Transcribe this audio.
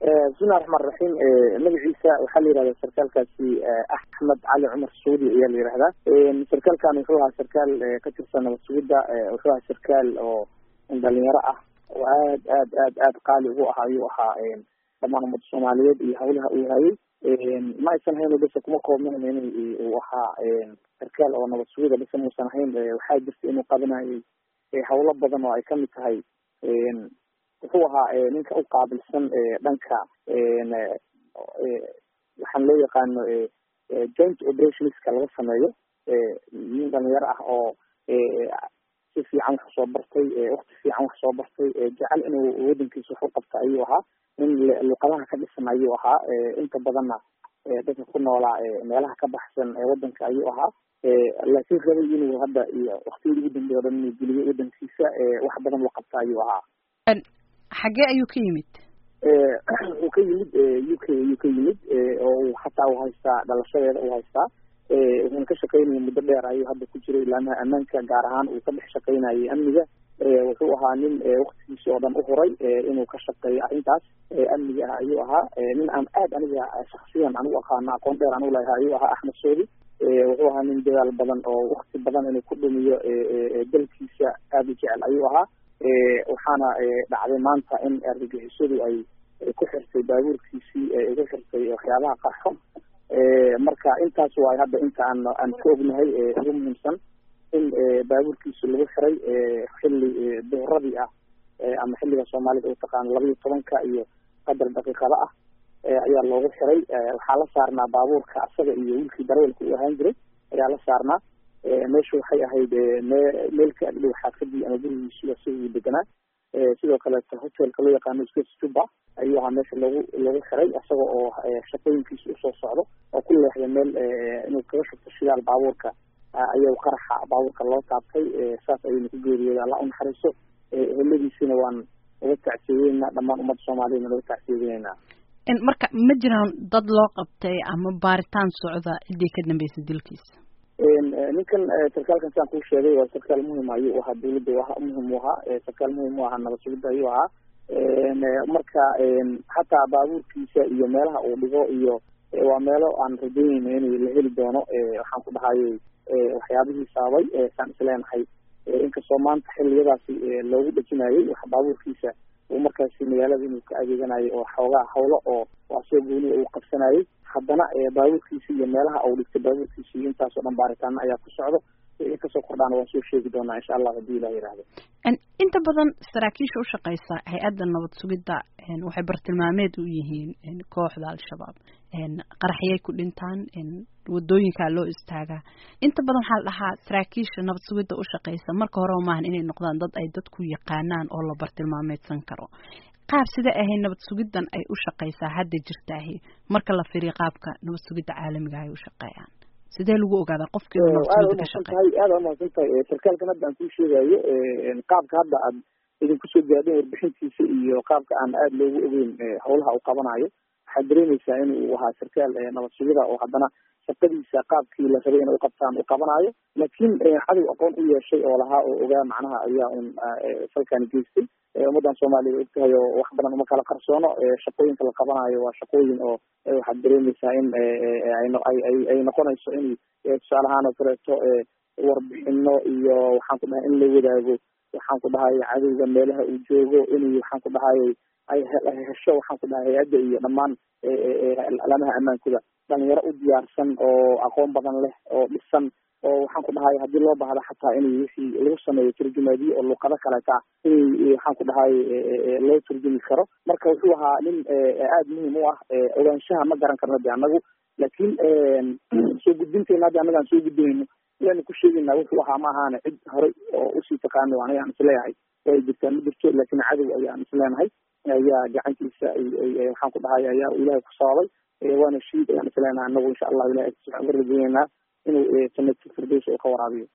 bismillahi raxmaan raxiim magaciisa waxaa la yihahda sarkaalkaasi axmed cali cumar saudi ayaa la yihahdaa sarkaalkan wuxuu ahaa sarkaal ka tirsan nabad sugidda wuxuu ahaa sarkaal oo dhalinyaro ah oo aad aad aad aad qaali ugu ahaa ayuu ahaa dhamaan ummadda soomaaliyeed iyo hawlaha uu hayay ma aysan ahayn base kuma koobnayn in uu ahaa sarkaal oo nabad sugida base muusan ahayn waxaa jirta inuu qabanayay hawlo badan oo ay kamid tahay wuxuu ahaa ninka u qaabilsan dhanka waxaan loo yaqaano joint operationska laga sameeyo nin dhalinyaro ah oo si fiican wax soo bartay wakti fiican wax soo bartay jecel inuu wadankiisa wax u qabta ayuu ahaa nin luqadaha ka dhisan ayuu ahaa inta badanna dadka ku noolaa meelaha ka baxsan wadanka ayuu ahaa laakiin rabay inuu hadda iyo waktiyadii ugu dambeey o dhan inuu geliyo wadankiisa wax badan uu qabta ayuu ahaa xagee ayuu ka yimid wuxuu ka yimid u k ayuu ka yimid oo hataa uu haystaa dhalashadeeda uu haystaa wuxuuna ka shaqaynaya muddo dheer ayuu hadda ku jiray ilaamaha ammaanka gaar ahaan uu ka dhex shaqaynayay amniga wuxuu ahaa nin waktigiisi oo dhan u huray inuu ka shaqeeyo arrintaas amniga ah ayuu ahaa nin aan aad aniga shaksiyan anigu aqaano aqoon dheer anigu laha ayuu ahaa axmed soodi wuxuu ahaa nin dadaal badan oo wakti badan inuu ku dhumiyo dalkiisa aada u jecel ayuu ahaa waxaana dhacday maanta in argagixisadu ay ku xirtay baabuurkiisii ku xirtay waxyaabaha qarxo marka intaas waay hadda inta aan aan ka ognahay ugu muhiimsan in baabuurkiisi lagu xiray xilli duhuradii ah ama xilliga soomaalida u taqaano laba iyo tobanka iyo qadar daqiiqada ah ayaa loogu xiray waxaa la saarnaa baabuurka asaga iyo wiilkii darawalka uu ahaan jiray ayaa la saarnaa meesha waxay ahayd me meel ka agdhow xaafadii ama gurigiisi asiga uu deganaa sidoo kaleeto hotelka loo yaqaano space juba ayuu ahaa meesha loogu loogu xiray isaga oo shaqooyinkiisa usoo socdo oo ku leexday meel inuu kaga shubto shidaal baabuurka ayuu qaraxa baabuurka loo taabtay saas ayayna ku geeriyooda alla unaxariiso eheladiisina waan uga tacsiyeynaa dhammaan ummadda soomaaliyana uga tacsiyeynaa marka ma jiraan dad loo qabtay ama baaritaan socda ciddii ka dambeysay dilkiisa ninkan sarkaalkan siaan kuu sheegay waa sarkaal muhim ayuu ahaa dawladda a muhim u ahaa sarkaal muhim u ahaa nabad sugidda ayuu ahaa marka hataa baabuurkiisa iyo meelaha uu dhigo iyo waa meelo aan rajaynayna in la heli doono waxaan ku dhahayay waxyaabihii sababay saan isleenahay inkastoo maanta xiliyadaasi loogu dhejinayay wax baabuurkiisa uu markaasi magaalada inuu ka adeeganayo oo xoogaa hawlo oo asoo gooniya uu qabsanayay haddana baabuurkiisi iyo meelaha uu dhigtay baabuurkiisi iyo intaasoo dhan baaritaana ayaa ku socdo kasoo kordhaana waan soo sheegi doonaa insha allah haddii ilah yihahdo inta badan saraakiisha ushaqeysa hay-adda nabad sugidda waxay bartilmaameed u yihiin kooxda al-shabaab qaraxyay ku dhintaan wadooyinkaa loo istaagaa inta badan waxaa la dhahaa saraakiisha nabad sugidda ushaqeysa marka horeba maahan inay noqdaan dad ay dadku yaqaanaan oo la bartilmaameedsan karo qaab sida ahay nabad sugiddan ay u shaqeysaa hadda jirtaahi marka la firiyo qaabka nabad sugidda caalamiga ay u shaqeeyaan sidee lagu ogaadaa qofkii nabad sugidda ka shaqeeya aada umahadsan tahay sarkaalkan hadda aan kuu sheegayo qaabka hadda aad idinku soo gaadheen warbixintiisa iyo qaabka aan aada loogu ogeyn hawlaha uu qabanayo waxaad dareemeysaa in uu ahaa sarkaal nabad sugida oo haddana shaqadiisa qaabkii la rabay inay uqabtaan uu qabanayo laakiin cadow aqoon u yeeshay oo lahaa oo ogaa macnaha ayaa un falkani geystay ummaddan soomaaliya ogtahay oo wax badan uma kala qarsoono shaqooyinka la qabanayo waa shaqooyin oo waxaad dareemeysaa in ay noqonayso in tusaale ahaan oo kaleeto warbixino iyo waxaan ku dhahay in la wadaago waxaan ku dhahay cadowga meelaha uu joogo in waxaan ku dhahayay ay hesho waxaan ku dhahay hay-adda iyo dhammaan alamaha ammaankooda dhalinyaro u diyaarsan oo aqoon badan leh oo dhisan oo waxaan ku dhahay haddii loo baahda xataa in wixii lagu sameeyo turjumaadiye oo luqado kaleeta in waxaan ku dhahay loo turjumi karo marka wuxuu ahaa nin aada muhim u ah ogaanshaha ma garan karno de annagu laakiin soo gudbinteena hadda annaga aan soo gudbinayno ilaanu ku sheegaynaa wuxuu ahaa ma ahaane cid horey oo usii taqaano aniga aan isleeyahay way jirtaa ma jirto laakiin cadow ayaan isleenahay ayaa gacantiisa waxaan ku dhahay ayaa ilaahay ku sababay waana shiid ayaan isleenahay annagu insha allahu ilahay uga rajayeynaa inuu jannatu firdaws oo ka waraabiyo